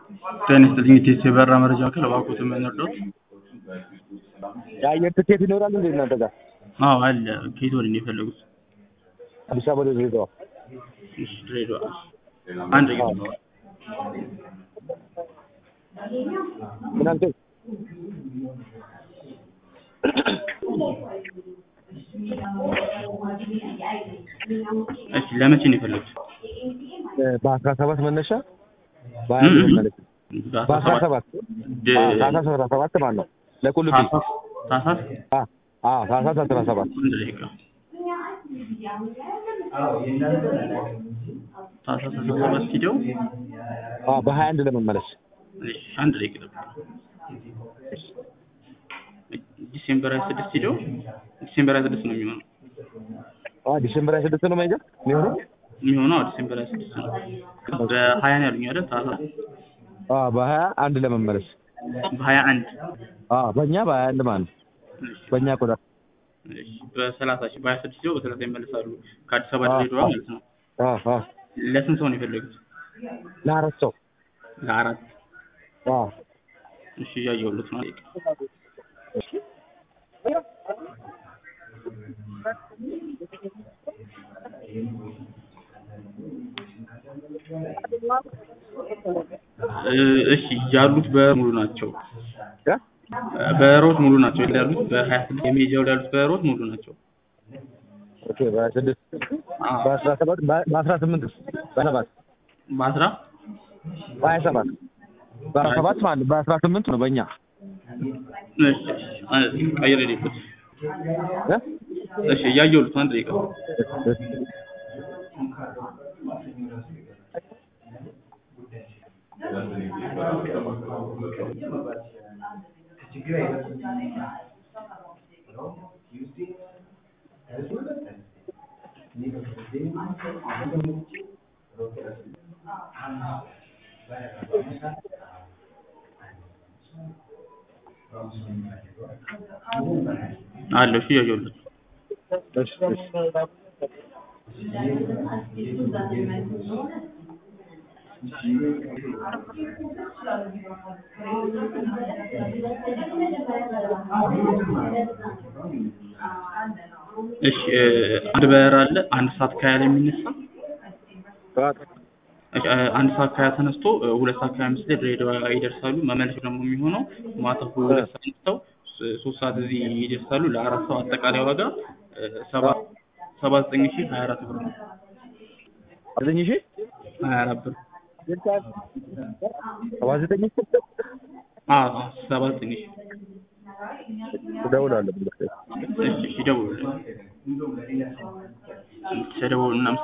ጤና ይስጥልኝ የቴስ የበረራ መረጃ ማዕከል እባክዎትን ምን ልርዳዎት? የአየር ትኬት ይኖራል እንዴ እናንተ ጋር? አዎ አለ። ከየት ወዴት ነው የፈለጉት? አዲስ አበባ ወደ ድሬዳዋ። እሺ ድሬዳዋ። አንድ ደቂቃ ነው። ምን አልከኝ? እሺ ለመቼ ነው የፈለጉት? በአስራ ሰባት መነሻ በሀያ አንድ መመለስ በአስራ ሰባት ድ- ታህሳስ አስራ ሰባት ማለት ነው። ለቁልቢ ታህሳስ ታህሳስ አ- አዎ ታህሳስ አስራ ሰባት አንድ ደቂቃ ታህሳስ አስራ ሰባት ሂደው አዎ በሀያ አንድ ለመመለስ እሺ አንድ ደቂቃ ጠብቁ። ዲሴምበር ሀያ ስድስት ሂደው ዲሴምበር ሀያ ስድስት ነው የሚሆነው አዎ ዲሴምበር ሀያ ስድስት ነው ማይገ የሚሆነው የሚሆነው አዎ ዲሴምበር ሀያ ስድስት ነው። በሀያ ነው ያሉኝ አይደል? ታህሳስ አዎ በሀያ አንድ ለመመለስ በሀያ አንድ አዎ በእኛ በሀያ አንድ ማለት ነው። በእኛ ቆዳ እሺ በሰላሳ ሺህ በሀያ ስድስት ሂደው በሰላሳ ይመለሳሉ ከአዲስ አበባ ድሬዳዋ ማለት ነው። አዎ አዎ ለስንት ሰው ነው የፈለጉት? ለአራት ሰው ለአራት አዎ እሺ እያየሁለት ነው። እ- እሺ ያሉት በሙሉ ናቸው። እ? በሮት ሙሉ ናቸው ያሉት በሀያ ስድስት የሚሄጃው ላይ ያሉት በሮት ሙሉ ናቸው። ኦኬ በሀያ ስድስት አዎ በአስራ ሰባት በአስራ ስምንት በሰባት በአስራ በሀያ ሰባት በአስራ ሰባት ማለት ነው። በአስራ ስምንት ነው በእኛ እሺ አንድ ደቂቃ ቀይሬ ልሂድ። እ? እሺ እያየሁለት ነው። አንድ ደቂቃ አለው። እሺ እያየሁለት ነው። እሺ እሺ እሺ እ፣ አንድ በረራ አለ አንድ ሰዓት ከሀያ ላይ የሚነሳ ጠዋት እሺ፣ እ፣ አንድ ሰዓት ከሀያ ተነስቶ እ፣ ሁለት ሰዓት ከሀያ አምስት ላይ ድሬዳዋ ይደርሳሉ። መመለሻው ደግሞ የሚሆነው ማታ ሁለት ሰዓት ተነስተው ስ- ሶስት ሰዓት እዚህ ይደርሳሉ። ለአራት ሰው አጠቃላይ ዋጋ እ፣ ሰባ ሰባ ዘጠኝ ሺህ ሀያ አራት ብር ነው። አብዘኝ ሺ ሀያ አራት ብር ሰባ ዘጠኝ አዎ አዎ፣ ሰባ ዘጠኝ ሺህ እደውላለሁ። እሺ እሺ፣ ደውሉልኝ። እሺ፣ ደውሉልኝ።